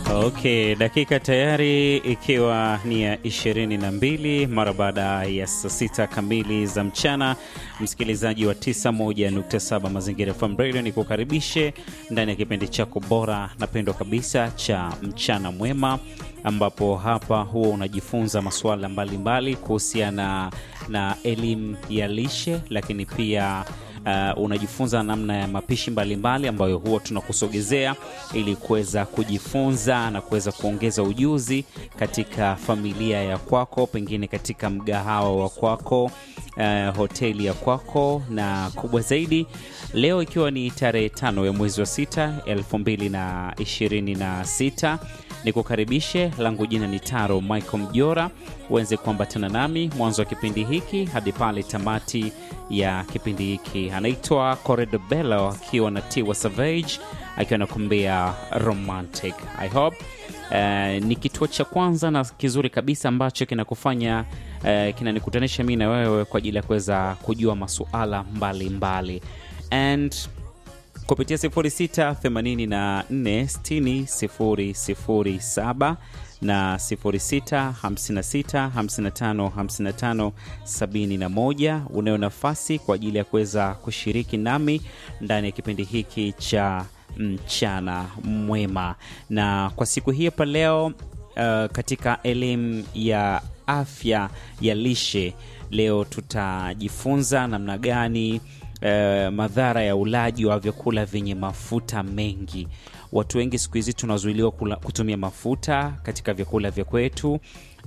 Okay, dakika tayari ikiwa ni ya ishirini na mbili mara baada ya saa sita kamili za mchana. Msikilizaji wa 91.7 Mazingira FM Radio, ni kukaribishe ndani ya kipindi chako bora na pendwa kabisa cha mchana mwema, ambapo hapa huwa unajifunza masuala mbalimbali kuhusiana na elimu ya lishe, lakini pia Uh, unajifunza namna ya mapishi mbalimbali mbali ambayo huwa tunakusogezea ili kuweza kujifunza na kuweza kuongeza ujuzi katika familia ya kwako, pengine katika mgahawa wa kwako, uh, hoteli ya kwako, na kubwa zaidi leo ikiwa ni tarehe tano ya mwezi wa sita elfu mbili na ishirini na sita ni kukaribishe langu jina ni Taro Michael Mjora, uweze kuambatana nami mwanzo wa kipindi hiki hadi pale tamati ya kipindi hiki. Anaitwa Corredo Bello akiwa na Tiwa Savage akiwa anakuambia romantic. I hope uh, ni kituo cha kwanza na kizuri kabisa ambacho kinakufanya uh, kinanikutanisha mi na wewe kwa ajili ya kuweza kujua masuala mbalimbali and kupitia 06846007 na 0656555571 unayo nafasi kwa ajili ya kuweza kushiriki nami ndani ya kipindi hiki cha mchana mwema. Na kwa siku hii hapa leo, uh, katika elimu ya afya ya lishe, leo tutajifunza namna gani Uh, madhara ya ulaji wa vyakula vyenye mafuta mengi. Watu wengi siku hizi tunazuiliwa kutumia mafuta katika vyakula vya kwetu,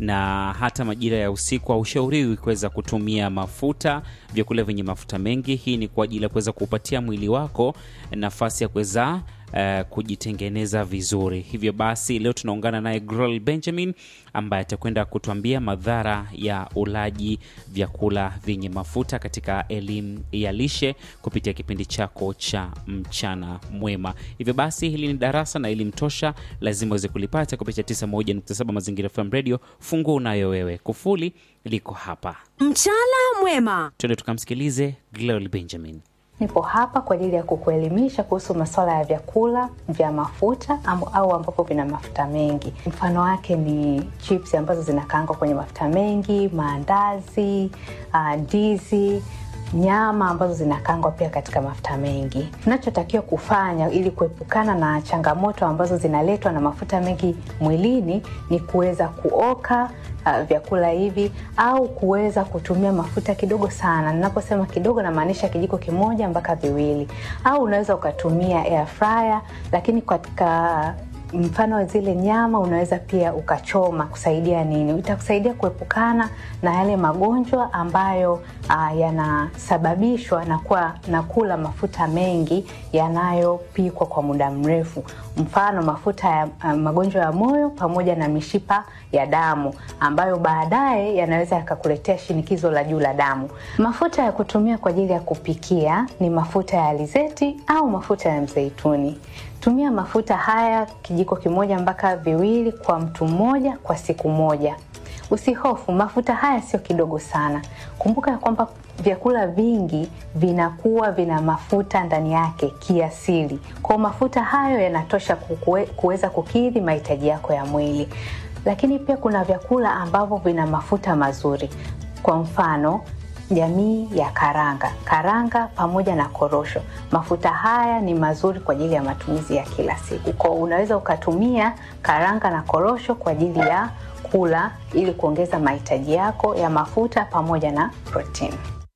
na hata majira ya usiku haushauriwi kuweza kutumia mafuta, vyakula vyenye mafuta mengi. Hii ni kwa ajili ya kuweza kuupatia mwili wako nafasi ya kuweza Uh, kujitengeneza vizuri. Hivyo basi leo tunaungana naye Grol Benjamin ambaye atakwenda kutuambia madhara ya ulaji vyakula vyenye mafuta katika elimu ya lishe kupitia kipindi chako cha mchana mwema. Hivyo basi hili ni darasa na elimu tosha, lazima uweze kulipata kupitia 91.7 Mazingira FM Radio. Funguo unayo wewe, kufuli liko hapa. Mchana mwema, twende tukamsikilize Grol Benjamin. Nipo hapa kwa ajili ya kukuelimisha kuhusu masuala ya vyakula vya mafuta au ambapo vina mafuta mengi. Mfano wake ni chips ambazo zinakaangwa kwenye mafuta mengi, maandazi, ndizi, uh, nyama ambazo zinakaangwa pia katika mafuta mengi. Tunachotakiwa kufanya ili kuepukana na changamoto ambazo zinaletwa na mafuta mengi mwilini ni kuweza kuoka Uh, vyakula hivi au kuweza kutumia mafuta kidogo sana. Ninaposema kidogo, namaanisha kijiko kimoja mpaka viwili, au unaweza ukatumia air fryer, lakini katika mfano wa zile nyama unaweza pia ukachoma. Kusaidia nini? Itakusaidia kuepukana na yale magonjwa ambayo uh, yanasababishwa na kuwa na kula mafuta mengi yanayopikwa kwa muda mrefu, mfano mafuta ya uh, magonjwa ya moyo pamoja na mishipa ya damu ambayo baadaye yanaweza yakakuletea shinikizo la juu la damu. Mafuta ya kutumia kwa ajili ya kupikia ni mafuta ya alizeti au mafuta ya mzeituni. Tumia mafuta haya kijiko kimoja mpaka viwili kwa mtu mmoja kwa siku moja. Usihofu, mafuta haya sio kidogo sana. Kumbuka ya kwamba vyakula vingi vinakuwa vina mafuta ndani yake kiasili, kwa mafuta hayo yanatosha kuweza kukidhi mahitaji yako ya mwili. Lakini pia kuna vyakula ambavyo vina mafuta mazuri, kwa mfano jamii ya karanga, karanga pamoja na korosho. Mafuta haya ni mazuri kwa ajili ya matumizi ya kila siku, kwa unaweza ukatumia karanga na korosho kwa ajili ya kula ili kuongeza mahitaji yako ya mafuta pamoja na protini.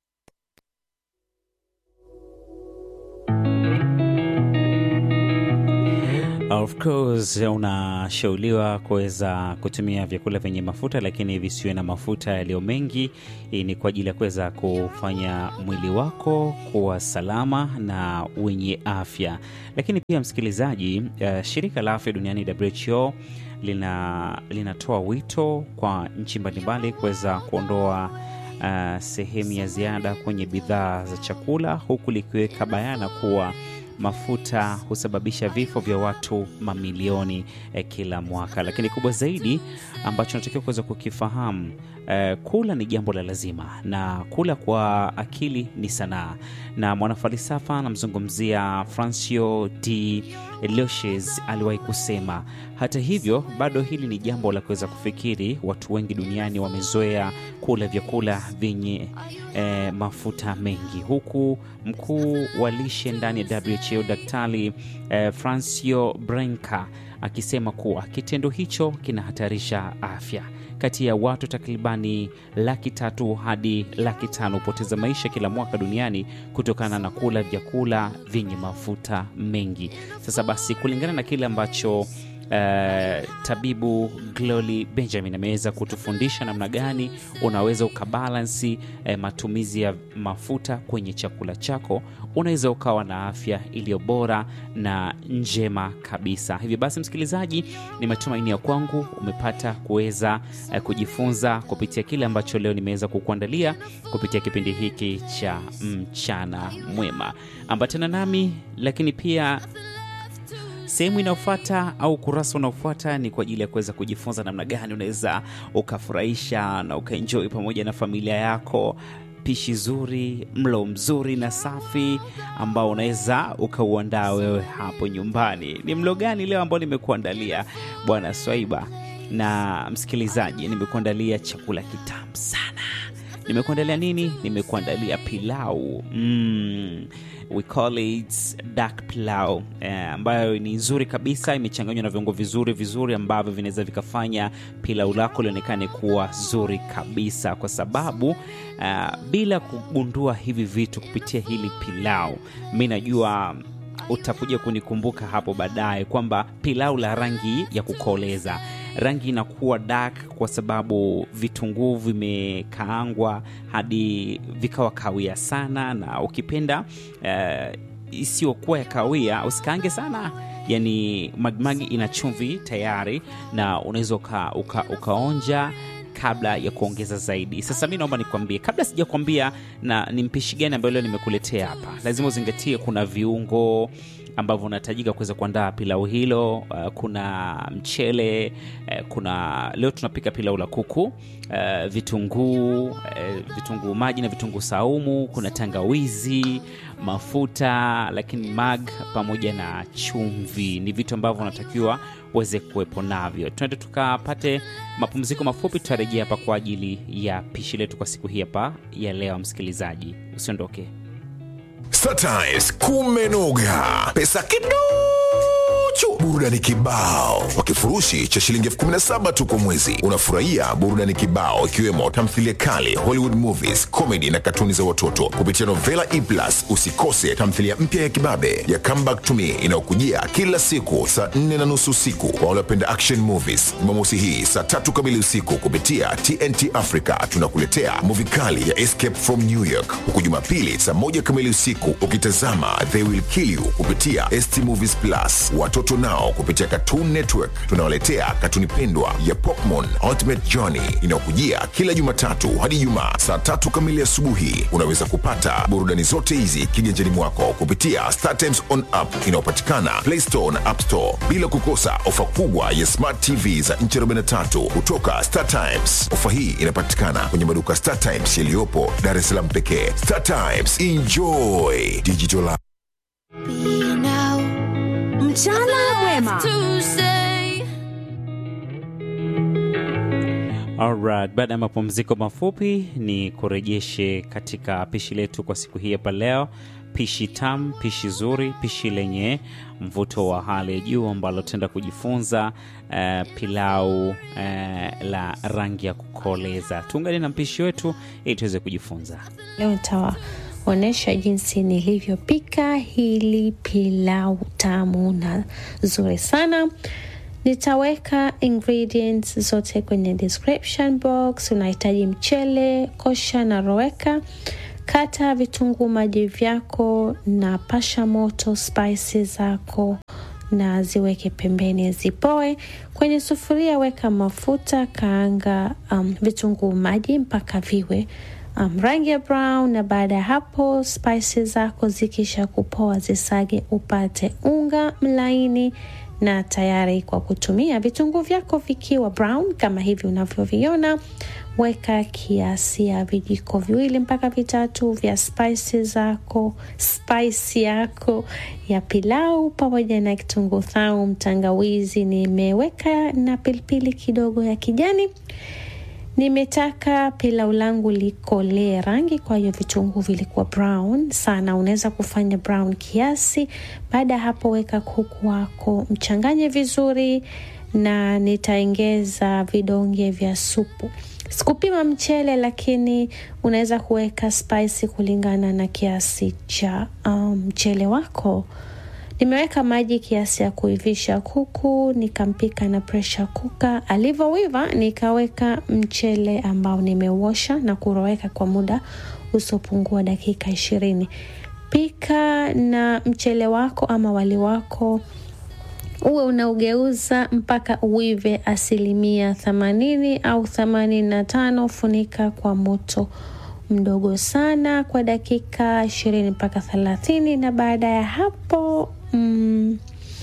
Of course unashauriwa kuweza kutumia vyakula vyenye mafuta lakini visiwe na mafuta yaliyo mengi. Hii ni kwa ajili ya kuweza kufanya mwili wako kuwa salama na wenye afya. Lakini pia msikilizaji, uh, shirika la afya duniani WHO lina linatoa wito kwa nchi mbalimbali kuweza kuondoa uh, sehemu ya ziada kwenye bidhaa za chakula huku likiweka bayana kuwa mafuta husababisha vifo vya watu mamilioni eh, kila mwaka. Lakini kubwa zaidi ambacho natakiwa kuweza kukifahamu eh, kula ni jambo la lazima na kula kwa akili ni sanaa, na mwanafalsafa anamzungumzia Francio de Leuches aliwahi kusema, hata hivyo bado hili ni jambo la kuweza kufikiri. Watu wengi duniani wamezoea kula vyakula vyenye eh, mafuta mengi, huku mkuu wa lishe ndani ya WHO Daktari eh, Francio Branca akisema kuwa kitendo hicho kinahatarisha afya. Kati ya watu takribani laki tatu hadi laki tano hupoteza maisha kila mwaka duniani kutokana na kula vyakula vyenye mafuta mengi. Sasa basi, kulingana na kile ambacho Uh, tabibu Glory Benjamin ameweza kutufundisha namna gani unaweza ukabalansi uh, matumizi ya mafuta kwenye chakula chako, unaweza ukawa na afya iliyo bora na njema kabisa. Hivyo basi, msikilizaji, ni matumaini ya kwangu umepata kuweza uh, kujifunza kupitia kile ambacho leo nimeweza kukuandalia kupitia kipindi hiki cha mchana mwema. Ambatana nami, lakini pia sehemu inayofuata au ukurasa unaofuata ni kwa ajili ya kuweza kujifunza namna gani unaweza ukafurahisha na ukaenjoi pamoja na familia yako pishi zuri, mlo mzuri na safi ambao unaweza ukauandaa wewe hapo nyumbani. Ni mlo gani leo ambao nimekuandalia bwana Swaiba na msikilizaji? Nimekuandalia chakula kitamu sana. Nimekuandalia nini? Nimekuandalia pilau mm. We call it dark pilau eh, ambayo ni nzuri kabisa, imechanganywa na viungo vizuri vizuri ambavyo vinaweza vikafanya pilau lako lionekane kuwa zuri kabisa, kwa sababu uh, bila kugundua hivi vitu kupitia hili pilau, mi najua utakuja kunikumbuka hapo baadaye kwamba pilau la rangi ya kukoleza rangi inakuwa dark kwa sababu vitunguu vimekaangwa hadi vikawa kawia sana, na ukipenda uh, isiyokuwa ya kawia usikaange sana, yani magimagi ina chumvi tayari, na unaweza uka, uka, ukaonja kabla ya kuongeza zaidi. Sasa mi naomba nikwambie, kabla sijakwambia na ni mpishi gani ambayo leo nimekuletea hapa, lazima uzingatie kuna viungo ambavyo unahitajika kuweza kuandaa pilau hilo. Uh, kuna mchele uh, kuna leo tunapika pilau la kuku uh, vitunguu uh, vitunguu maji na vitunguu saumu, kuna tangawizi, mafuta, lakini mag pamoja na chumvi ni vitu ambavyo unatakiwa uweze kuwepo navyo. Tuende tukapate mapumziko mafupi, tutarejea hapa kwa ajili ya pishi letu kwa siku hii hapa ya leo. Msikilizaji, usiondoke. Startimes kumenoga, pesa kiduchu, burudani kibao kwa kifurushi cha shilingi elfu kumi na saba tu kwa mwezi. Unafurahia burudani kibao ikiwemo tamthilia kali, Hollywood movies, comedy na katuni za watoto kupitia Novela E Plus. Usikose tamthilia mpya ya kibabe ya Come Back to Me inayokujia kila siku saa nne na nusu usiku kwa waliopenda action movies. Jumamosi hii saa tatu kamili usiku kupitia TNT Africa tunakuletea movie kali ya Escape from New York, huku Jumapili saa moja kamili usiku ukitazama They Will Kill You kupitia ST Movies Plus. Watoto nao kupitia Cartoon Network tunawaletea katuni pendwa ya Pokemon Ultimate Journey inayokujia kila Jumatatu hadi Jumaa saa tatu kamili asubuhi. Unaweza kupata burudani zote hizi kiganjani mwako kupitia Star Times on app inayopatikana Play Store na App Store, bila kukosa ofa kubwa ya Smart TV za nchi 43 kutoka Star Times. Ofa hii inapatikana kwenye maduka Star Times yaliyopo Dar es Salaam pekee. Star Times, enjoy digital life. Be now. Mchana mwema. Tuesday. Alright, baada ya mapumziko mafupi ni kurejeshe katika pishi letu kwa siku hii hapa leo. Pishi tamu, pishi zuri, pishi lenye mvuto wa hali ya juu ambalo tutaenda kujifunza eh, pilau eh, la rangi ya kukoleza. Tuungane na mpishi wetu ili tuweze kujifunza. Leo nitawaonyesha jinsi nilivyopika hili pilau tamu na zuri sana. Nitaweka ingredients zote kwenye description box. Unahitaji mchele, kosha na roweka. Kata vitunguu maji vyako na pasha moto spices zako na ziweke pembeni zipoe. Kwenye sufuria weka mafuta, kaanga um, vitunguu maji mpaka viwe um, rangi ya brown, na baada ya hapo spices zako zikisha kupoa zisage upate unga mlaini na tayari kwa kutumia. Vitunguu vyako vikiwa brown kama hivi unavyoviona, weka kiasi ya vijiko viwili mpaka vitatu vya spice zako, spice yako ya pilau pamoja na kitunguu saumu, tangawizi nimeweka na pilipili kidogo ya kijani. Nimetaka pilau langu likolee rangi, kwa hiyo vitunguu vilikuwa brown sana. Unaweza kufanya brown kiasi. Baada ya hapo, weka kuku wako, mchanganye vizuri, na nitaongeza vidonge vya supu. Sikupima mchele, lakini unaweza kuweka spice kulingana na kiasi cha mchele um, wako. Nimeweka maji kiasi ya kuivisha kuku, nikampika na pressure cooker. Alivyoiva nikaweka mchele ambao nimeuosha na kuroweka kwa muda usiopungua dakika ishirini. Pika na mchele wako ama wali wako uwe unaugeuza mpaka uive asilimia themanini au themanini na tano. Funika kwa moto mdogo sana kwa dakika ishirini mpaka thelathini na baada ya hapo mm,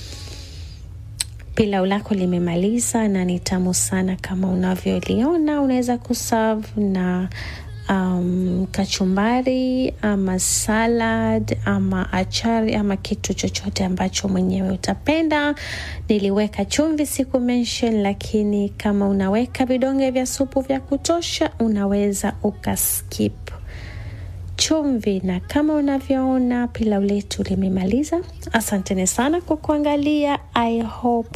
pilau lako limemaliza na ni tamu sana kama unavyoliona. Unaweza kuserve na um, kachumbari ama salad ama achari ama kitu chochote ambacho mwenyewe utapenda. Niliweka chumvi siku mention, lakini kama unaweka vidonge vya supu vya kutosha unaweza ukaskip chumvi. Na kama unavyoona pilau letu limemaliza. Asanteni sana kwa kuangalia. I hope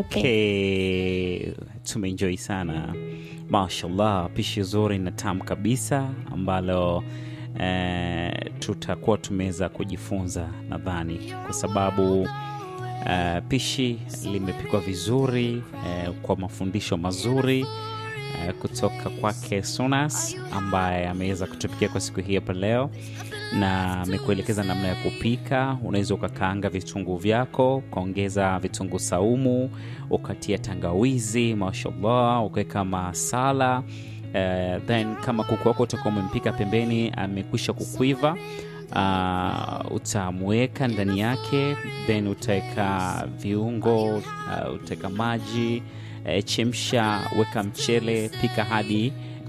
Okay, tumeenjoy sana mashallah, pishi zuri na tamu kabisa ambalo eh, tutakuwa tumeweza kujifunza nadhani, kwa sababu eh, pishi limepikwa vizuri eh, kwa mafundisho mazuri eh, kutoka kwake Sunas ambaye ameweza kutupikia kwa siku hii hapa leo na amekuelekeza namna ya kupika. Unaweza ukakaanga vitunguu vyako, ukaongeza vitunguu saumu, ukatia tangawizi, mashallah, ukaweka masala uh, then kama kuku wako utakuwa umempika pembeni, amekwisha kukwiva uh, utamweka ndani yake, then utaweka viungo uh, utaweka maji uh, chemsha, weka mchele, pika hadi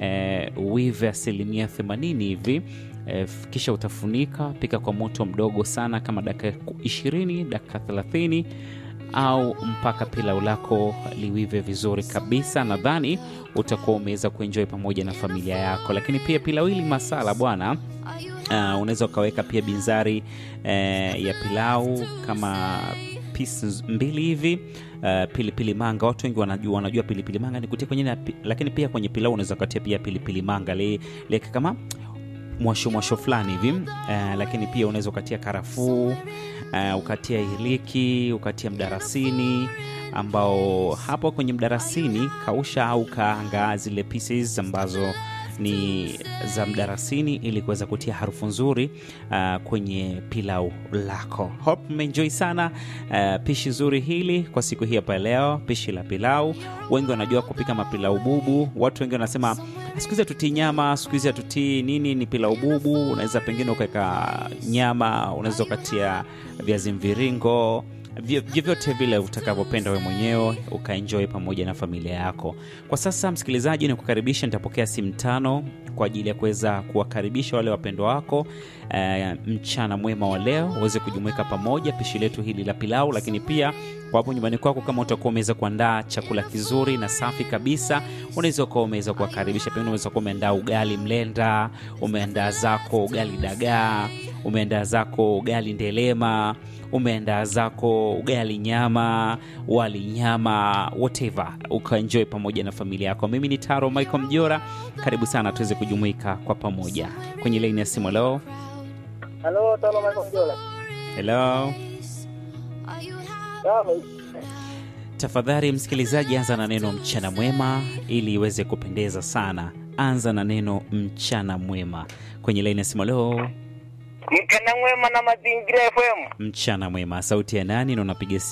uh, uive asilimia themanini hivi E, kisha utafunika, pika kwa moto mdogo sana kama dakika ishirini, dakika thelathini au mpaka pilau lako liwive vizuri kabisa. Nadhani utakuwa umeweza kuenjoy pamoja na familia yako. Lakini pia pilau hili masala bwana, uh, unaweza ukaweka pia binzari eh, ya pilau kama pieces mbili hivi uh, pilipili manga. Watu wengi wanajua, wanajua pilipili manga ni kutia kwenye na, lakini pia kwenye pilau unaweza ukatia pia pilipili manga liweke kama mwasho mwasho fulani hivi uh, lakini pia unaweza ukatia karafuu uh, ukatia iliki ukatia mdarasini ambao hapo kwenye mdarasini kausha au kaanga zile pieces ambazo ni za mdarasini ili kuweza kutia harufu nzuri uh, kwenye pilau lako. Hope mmeenjoy sana uh, pishi zuri hili kwa siku hii hapa leo, pishi la pilau. Wengi wanajua kupika mapilau bubu. Watu wengi wanasema siku hizi hatutii nyama, siku hizi hatutii nini, ni pilau bubu. Unaweza pengine ukaweka nyama, unaweza ukatia viazi mviringo vyovyote vile utakavyopenda we mwenyewe ukaenjoy pamoja na familia yako. Kwa sasa, msikilizaji, ni kukaribisha, nitapokea simu tano kwa ajili ya kuweza kuwakaribisha wale wapendwa wako e, mchana mwema wa leo uweze kujumuika pamoja pishi letu hili la pilau, lakini pia kwa hapo nyumbani kwako, kama utakuwa umeweza kuandaa chakula kizuri na safi kabisa, unaweza ukawa umeweza kuwakaribisha. Pengine unaweza kuwa umeandaa ugali mlenda, umeandaa zako ugali dagaa, umeandaa zako ugali ndelema umeandaa zako ugali nyama, wali nyama, whatever, ukaenjoy pamoja na familia yako. Mimi ni Taro Michael Mjora, karibu sana tuweze kujumuika kwa pamoja kwenye laini ya simu. Hello, Halo, Taro Michael Mjora. hello. Sawa. Tafadhali msikilizaji, anza na neno mchana mwema ili iweze kupendeza sana. Anza na neno mchana mwema kwenye laini ya simu. Hello, Mchana mwema na Mazingira FM. mchana mwema. Sauti ya nani na unapiga